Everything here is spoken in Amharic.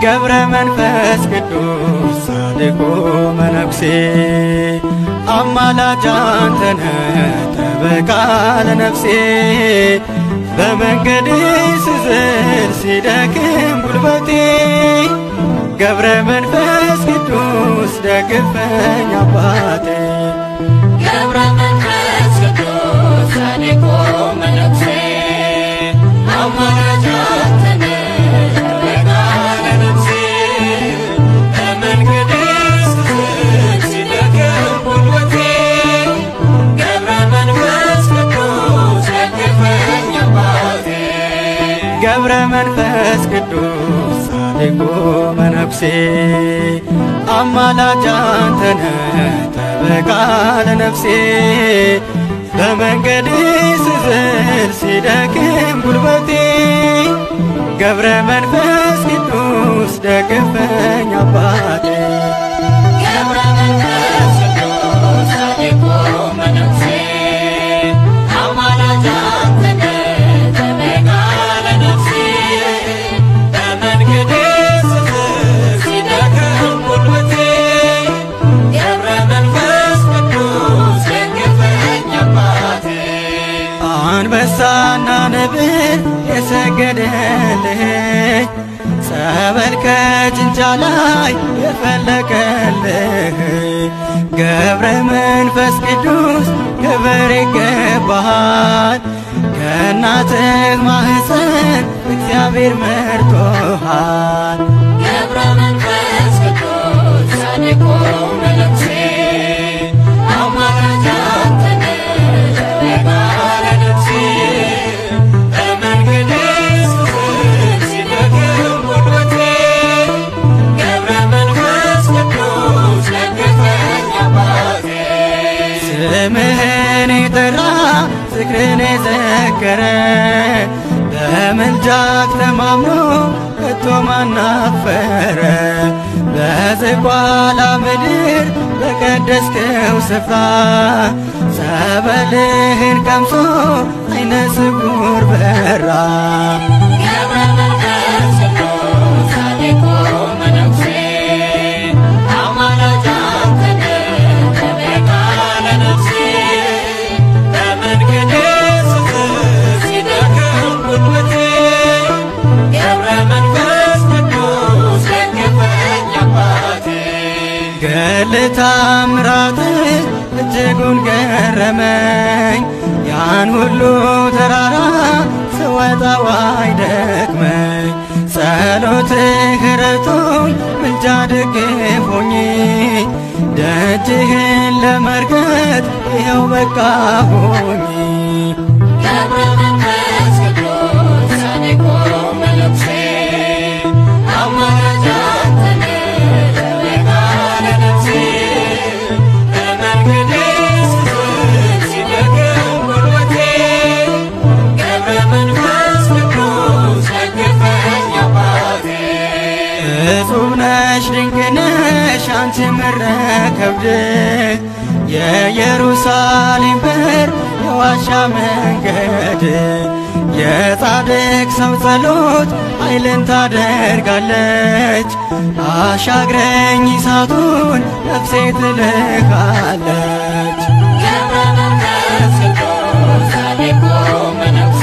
ገብረ መንፈስ ቅዱስ ጻድቁ መነኩሴ አማላጅ አንተነ ጠበቃ ለነፍሴ በመንገድ ስዝል ሲደክም ጉልበቴ ገብረ መንፈስ ቅዱስ ደግፈኝ አባቴ ገብረ መንፈስ ቅዱስ ጻድቁ መነኩሴ አማላጅ አንተ ነህ ጠበቃ ለነፍሴ በመንገዴ ስዝል ሲደክም ጉልበቴ ገብረ መንፈስ ቅዱስ ደግፈኝ አባቴ ገብረ መንፈስ ቅዱስ ጻድቁ መነኩሴ አማላጅ አንተነ ጠበቃ ለነፍሴ በመንገድ ስዝል ሲደክም ጉልበቴ ገብረ መንፈስ ቅዱስ ደግፈኝ አባቴ ገብረ መንፈስ ቅዱስ ጻድቁ መነኩሴ አማላጅ አንተ ነህ ጠበቃ ለነፍሴ በመንገዴ ስዝል ሲደክም ጉልበቴ ገብረ መንፈስ ቅዱስ ደግፈኝ አባቴ አንበሳና ነብር የሰገደልህ ጸበል ከጭንጫ ላይ የፈለቀልህ ገብረ መንፈስ ቅዱስ ክብር ይገባሃል። ከእናትህ ማህፀን እግዚአብሔር መርጦሃል። ገብረ መንፈስ ቅዱስ ጻድቁ መነኩሴ አማላጅ አንተ ነህ ጠበቃ ለነፍሴ በመንገዴ ስዝል ሲደክም ጉልበቴ ገብረ መንፈስ ቅዱስ ደግፈኝ አባቴ ስምህን የጠራ ዝክርን የዘከረ በምልጃክ ተማምኖ ከቶ ማናፈረ በዝቋላ ምድር በቀደስከው ስፍራ ጸበልህን ቀምሶ አይነ ስውር በራ ገብረ መንፈስ ቅዱስ ጻድቁ መነኩሴ አማላጅ አንተ ነህ ጠበቃ ለነፍሴ በመንገዴ ስዝል ሲደክም ጉልበቴ ገብረ መንፈስ ቅዱስ ደግፈኝ አባቴ ገል ታምራትህ እጅጉን ገረመኝ ያን ሁሉ ተራራ ስወጣው አይደክመኝ ጸሎትህ ረቶኝ ምልጃ ደግፎኝ ደጅህን ለመርገጥ ይኸው በቃሁኝ ገብረ መንፈስ ቅዱስ ጻድቁ መነኩሴ አማላጅ አንተ ነህ ጠበቃ ለነፍሴ በመንገዴ ስዝል ሲደክም ጉልበቴ ገብረ መንፈስ ቅዱስ ደግፈኝ አባቴ እጹብ ነሽ ድንቅ ነሽ አንቺ መረከብድ የኢየሩሳሌም በር የዋሻ መንገድ የጻድቅ ሰው ጸሎት ኃይልን ታደርጋለች አሻግረኝ እሳቱን ነፍሴ ትልካለች ገብረ መንፈስ ቅዱስ ጻድቁ መነኩሴ